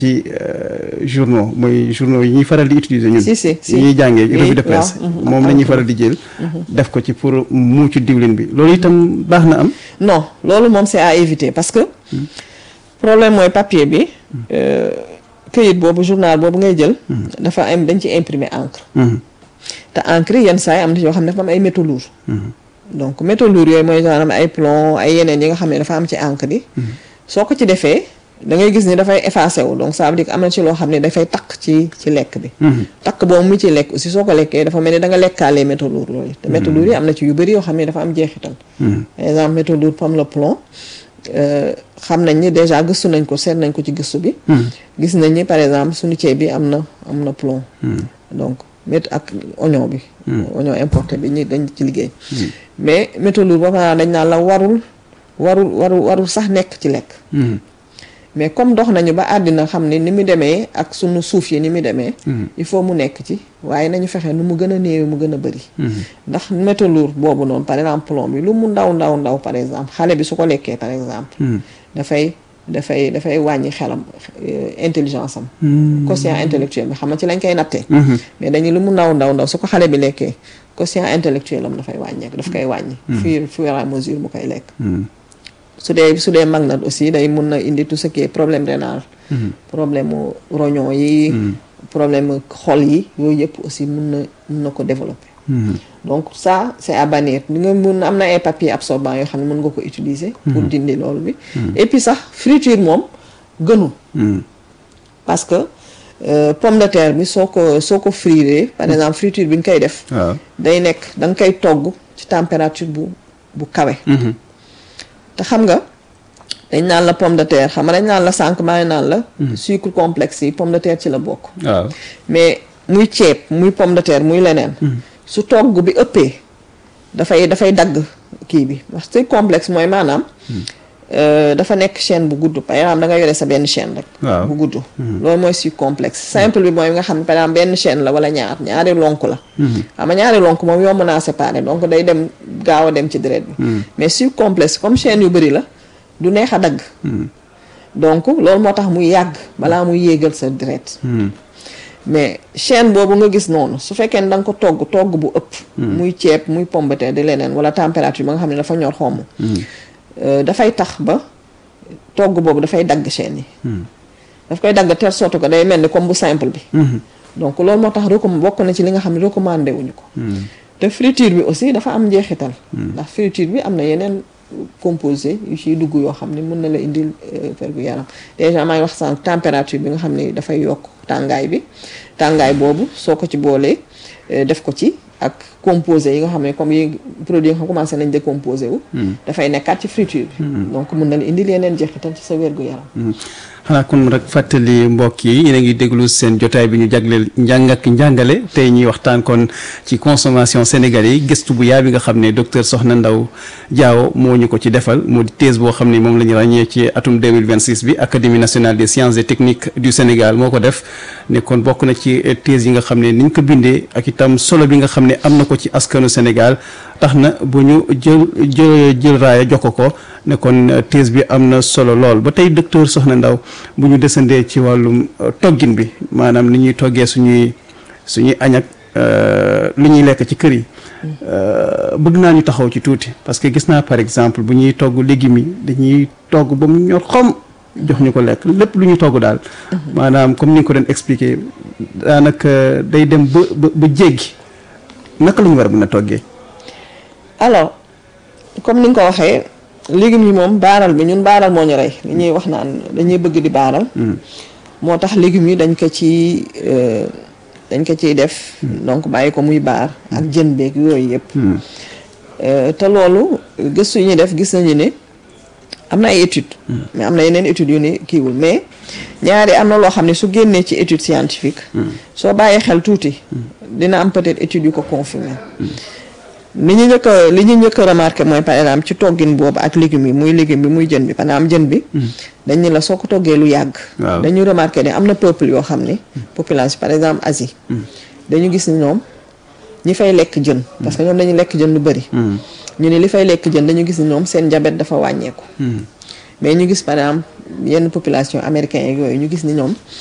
ci journaux mooy journaux yi ñuy faral di utiliser ñun. si si si yi ñuy jàngee oui, revue de presse. waaw, mhm, moom ak la ñuy encre. faral di jël. def ko ci pour muucu diwlin bi loolu itam baax na am. non loolu moom c'est à éviter parce que problème mooy papier bi euh, këyit boobu journal boobu ngay jël dafa am dañ ci imprimer encre Mhm. te encre yi yenn saa yi am na ci yoo xam ne dafa am ay métaux lourds donc métaux lourds yooyu mooy genre ay plomb ay yeneen yi nga xam ne dafa am ci encre yi soo ko ci defee da ngay gis ni dafay effacé wu donc ça veut dire que am na ci loo xam ne dafay takk ci ci lekk bi takk boobu mu ci lekk aussi soo ko lekkee dafa mel ni da nga lekkaalee métaux lourds loolu te métaux lourds yi am na ci yu bëri yoo xam ne dafa am jeexital par exemple métaux lourds comme le plomb euh, xam nañ ni déjà gëstu nañ ko seet nañ ko ci gëstu bi gis nañ ni par exemple suñu ceeb bi am na am na plomb donc mét ak oignon bi oignon importé bi ñi dañ ci liggéey mais métaux lourds ba pare dañ naan la warul warul warul warul sax nekk ci lekk Mhm. mais comme dox nañu ba àddina xam ne ni mu demee ak sunu suuf yi ni mu demee il faut mu nekk ci waaye nañu fexe nu mu gën a néew mu gën a bëri ndax métaux lourds boobu noonu par exemple plomb bi lu mu ndaw ndaw ndaw par exemple xale bi su ko lekkee par exemple dafay dafay dafay wàññi xelam euh, intelligence am quotient intellectuel bi xam nga ci lañ koy nattee mais dañu lu mu ndaw ndaw ndaw su ko xale bi lekkee quotient intellectuel am dafay wàññeeku daf koy wàññi fur fur et à mesure mu koy lekk su dee su dee mag na aussi day mun na indi tout ce qui est problème rénal problème mu rognon yi problème mu xol yi yooyu yëpp aussi mun na mun na ko développer donc ça c'est à bannir di nga mun am na ay papier absorbant yoo xam ne mën nga ko utiliser pour dindi loolu bi et puis sax friture moom gënul parce que euh, pomme de terre bi soo ko soo ko frire par exemple friture bi nga koy def waaw. day nekk da nga koy togg ci température bu bu kawe te xam nga dañ naan la pomme de terre xam nga dañ naan la sànq maa ngi naan la sucre complexe yi pomme de terre ci la bokk waaw. mais muy ceeb muy pomme de terre muy leneen su togg bi ëppee dafay dafay dagg kii bi parce que complexe mooy maanaam euh, dafa nekk chaîne bu gudd par exemple da nga yore sa benn chaîne rek Waaw. bu gudd loolu mooy sucre complexe simple bi mooy nga xam ne par exemple benn chaîne la wala ñaar ñaari lonk la xam nga ñaari lonk moom yomb naa séparer donc day dem gaaw a dem ci deret bi mais sucre complexe comme chaîne yu bëri la du neex a dagg donc loolu moo tax muy yàgg balaa muy yéegal sa deret mais chaîne boobu nga gis noonu su fekkee ne da nga ko togg togg bu ëpp muy ceeb muy pomme de terre di leneen wala température ba nga xam ne dafa ñor xomm euh, dafay tax ba togg boobu dafay dagg chaîne yi daf koy dagg telle sorte que day mel ni comme bu simple bi donc loolu moo tax recomm bokk na ci li nga xam ne recommandé wuñu ko te friture bi aussi dafa am njeexital ndax friture bi am na yeneen composé yu ciy dugg yoo xam ne mën na la indil fergu yaram déjà maa ngi wax sànq température bi nga xam ne dafay yokk tàngaay bi tàngaay boobu soo ko ci boolee eh, def ko ci ak composé yi nga xam ne comme yi produit yi nga xam commencé nañ décomposé wu dafay nekkaat ci friture bi donc mën na la indil yeneen jeexital ci sa wérgu yaram xanaa kon rek fàttali mbokk yi yéen a ngi déglu seen jotaay bi ñu jagleel njàng ak njàngale tey ñuy waxtaan kon ci consommation sénégalais yi gëstu bu yaa bi nga xam ne docteur Soxna Ndaw Diawo moo ñu ko ci defal moo di thèse boo xam ne moom la ñu ràññee ci atum 2026 bi académie nationale des sciences et techniques du Sénégal moo ko def ne kon bokk na ci thèse yi nga xam ne niñ ko bindee ak itam solo bi nga xam ne am na ko ci askanu Sénégal tax na bu ñu jël jël jël raaya jox ko ko ne kon thèse bi am na solo lool ba tey docteur Soxna Ndaw bu ñu desandee ci wàllum euh, toggin bi maanaam ni ñuy toggee suñuy suñuy añ ak euh, lu ñuy lekk ci kër yi euh, bëgg naa ñu taxaw ci tuuti parce que gis naa par exemple bu ñuy togg légumes yi dañuy togg ba mu ñor xom jox ñu ko lekk lépp lu ñuy togg daal maanaam comme ni nga ko doon expliquer daanaka day dem ba ba ba jéggi naka la ñu war a mën a toggee alors comme ni nga ko waxee légumes yi moom baaral bi ñun baaral moo ñu rey li ñuy wax naan dañuy bëgg di baaral moo tax légumes yi dañ ko ci euh, dañ ko ciy def donc bàyyi ko muy baar ak jën beeg yooyu yëpp Euh, te loolu gëstu yi ñuy def gis nañu ne am na ay études mais am na yeneen études yu ni kiiwul mais ñaari am na loo xam ne su génnee ci étude scientifique soo bàyyee xel tuuti dina am peut-être études yu ko confirmer li ñu njëkk a li ñu njëkk a remarqué mooy par exemple ci toggin boobu ak légumes yi muy légume bi muy jën bi par exemple jën bi dañ ni la soo ko toggee lu yàgg Waaw. dañu remarqué ne am na peuple yoo xam ni population par exemple Asie dañu gis ni ñoom ñi fay lekk jën parce que ñoom dañuy lekk jën lu bëri ñu ne li fay lekk jën dañu gis ni ñoom seen diabète dafa wàññeeku mais ñu gis par exemple yenn population américain yeeg yooyu ñu gis ni ñoom